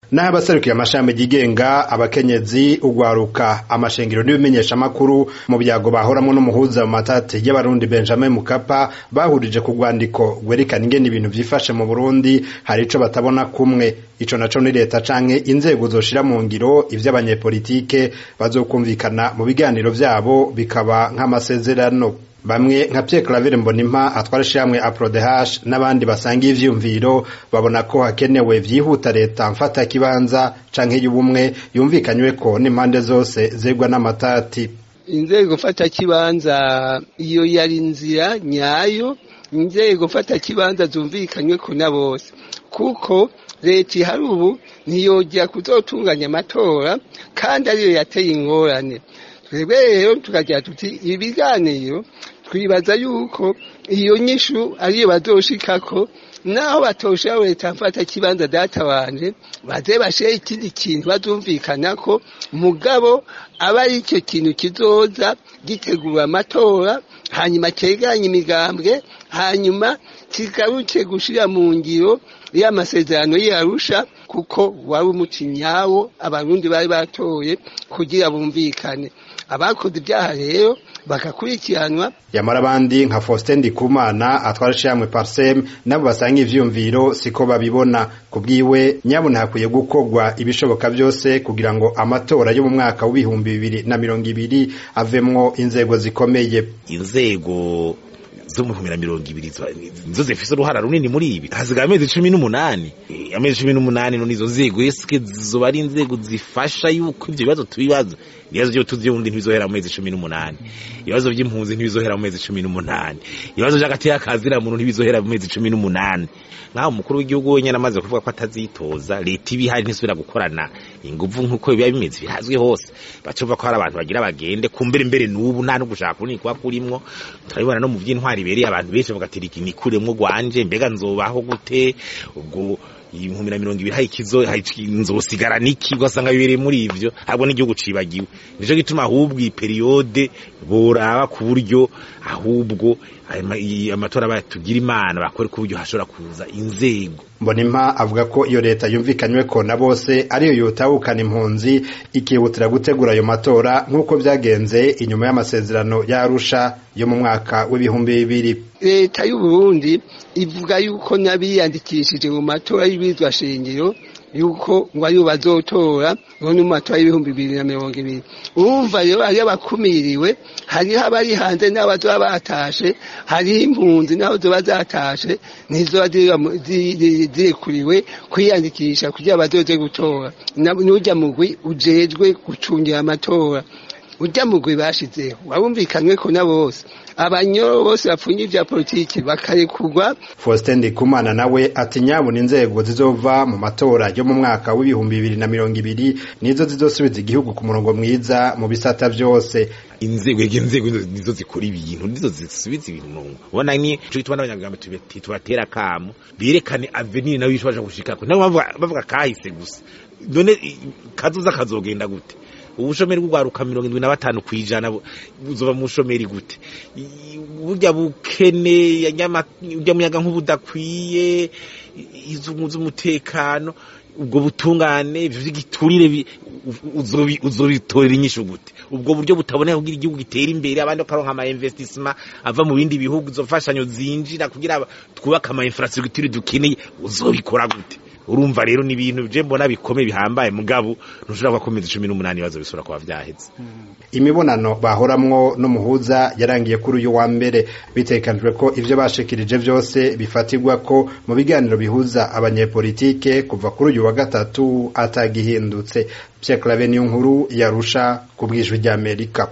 naho abaserukiye amashami yigenga abakenyezi ugwaruka amashengero n'ibimenyeshamakuru mu byago bahoramwo n'umuhuza mu matati y'abarundi benjamin mukapa bahurije ku rwandiko rwerekana ingene ibintu vyifashe mu burundi hari ico batabona kumwe ico naco ni leta canke inzego zoshira mu ngiro ivy'abanyepolitike bazokumvikana mu biganiro vyabo bikaba nk'amasezerano bamwe nka Pierre Claver Mbonimpa atwara ishyirahamwe Aprodehash n'abandi basanga ivyumviro babona ko hakenewe vyihuta leta mfata kibanza canke y'ubumwe yumvikanywe ko n'impande zose zegwa n'amatati inzego fata kibanza iyo yari inzira nyayo inzego fata kibanza zumvikanywe ko na bose kuko leta ihari ubu ntiyojya kuzotunganya amatora kandi ariyo yateye ingorane twebwe rero tukagira tuti ibiganiro twibaza yuko iyo nyishu ariyo bazoshikako naho batoshira leta mfata kibanza data wanje baze bashire ikindi kintu bazumvikanako mugabo aba ari icyo kintu kizoza gitegura amatora hanyuma cegeranye imigambwe hanyuma kigaruke gushira mu ngiro y'amasezerano y'arusha kuko wari umuti nyawo abarundi bari batoye kugira bumvikane abakoze ibyaha rero bagakurikiranwa yamara abandi nka Faustin Ndikumana atwara ishyirahamwe Parsem nabo basanga ivyumviro siko babibona kubwiwe nyabona hakwiye gukorwa ibishoboka byose kugira ngo amatora yo mu mwaka w'ibihumbi bibiri na mirongo ibiri avemwo inzego zikomeye inzego zo mu bihumbi na mirongo ibiri nizo zifise uruhara runini muri ibi hasigaye amezi cumi n'umunani amezi cumi n'umunani none izo nzego eske zizoba ari inzego zifasha yuko ivyo bibazo tubibaza ibibazo vyo tuzi ubundi ntibizohera mu mezi cumi n'umunani ibibazo vy'impunzi ntibizohera mu mezi cumi n'umunani ibibazo vy'agati y'akazira muntu ntibizohera mu mezi cumi n'umunani nk'aho umukuru w'igihugu wenyene amaze kuvuga ko atazitoza leta iba ihari ntisubira gukorana inguvu nk'uko biba bimeze birazwi hose bacumva ko hari abantu bagira bagende kumbere mbere n'ubu nta no gushaka kunini kuba kurimwo turabibona no mu vy'intwari ibereye abantu benshi bagatira iki nikuremwo gwanje mbega nzobaho gute ubwo ibihumbi na mirongo ibiri hari ikizo nzosigara niki ugasanga bibereye muri ivyo ahubwo n'igihugu cibagiwe nico gituma ahubwo iyi periyode boraba ku buryo ahubwo amatora batugira imana bakore ku buryo hashobora kuza inzego mbonimpa avuga ko iyo leta yumvikanywe ko na bose ariyo yotahukana impunzi ikihutira gutegura ayo matora nk'uko byagenze inyuma y'amasezerano y'arusha yo mu mwaka w'ibihumbi bibiri leta y'u Burundi ivuga yuko n'abiyandikishije mu matora y'ibizwa shingiro yuko ngo ariyo bazotora ngo ni mu matora y'ibihumbi bibiri na mirongo ibiri urumva rero hariyo abakumiriwe hariho abari hanze n'abo bazoba batashe hariho impunzi n'abo zoba zatashe ntizoba zirekuriwe kwiyandikisha kugira bazoze gutora n'urya mugwi ujejwe gucungira amatora urya mugwi bashizeho wabumvikanywe ko na bose abanyoro bose bapfunye ivya politiki bakarekurwa Faustin Ndikumana nawe ati nyabona inzego zizova mu matora yo mu mwaka w'ibihumbi bibiri na mirongo ibiri nizo zizosubiza igihugu ku murongo mwiza mu bisata vyose inzego ege inzego nizo zikora ibintu nizo zisubiza ibintu murongo ubona ni cyo gituma n'abanyagambo tubatera kamo berekane avenir nayo ishobora gushikako nabo bavuga kahise gusa none kazoza kazogenda gute ubushomeri bw'ugwaruka mirongo indwi na batanu kwijana buzova mu bushomeri gute burya bukene urya muyaga nk'ubudakwiye izungu z'umutekano ubwo butungane ivyo vy'igiturire uzobitorera inyishu gute ubwo buryo butaboneka kugira igihugu gitera imbere abandi bakaronka ama investissement ava mu bindi bihugu izo mfashanyo zinjira kugira twubake ama infrastructure dukeneye uzobikora gute urumva rero ni ibintu je mbona bikomeye bihambaye mugabo ntushobora gukomeza cumi n'umunani ibibazo bisubira kuba vyaheze imibonano bahoramwo n'umuhuza yarangiye kuri uyu wa mbere bitekanijwe ko ivyo bashikirije vyose bifatirwa ko mu biganiro bihuza abanyepolitike kuva kuri uyu wa gatatu atagihindutse Pierre Claver niyo nkuru yarusha ku bwijwi ry'Amerika